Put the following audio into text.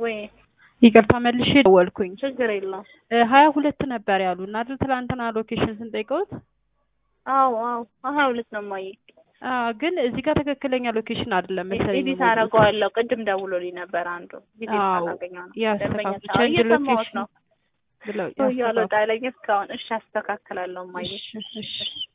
ወይ ይቅርታ መልሼ ደወልኩኝ። ችግር የለውም። እ ሀያ ሁለት ነበር ያሉን አይደል? ትናንትና ሎኬሽን ስንጠይቀውት አዎ አዎ ሀያ ሁለት ነው እማዬ። አ ግን እዚህ ጋር ትክክለኛ ሎኬሽን አይደለም መሰለኝ። ኤዲት የሞሉት። አደርገዋለሁ። ቅድም ደውሎልኝ ነበር አንዱ ጊዜ አዎ ሳላገኘው ነው። ያስተካክሉ። ደንበኞች አዎ ቼንጅ እየሰማሁት ሎኬሽን ነው። ብለው ሰውዬው ያስተካክሉ። አልወጣ ያለኝ እስካሁን። እሺ አስተካክላለሁ እማዬ። እሺ እሺ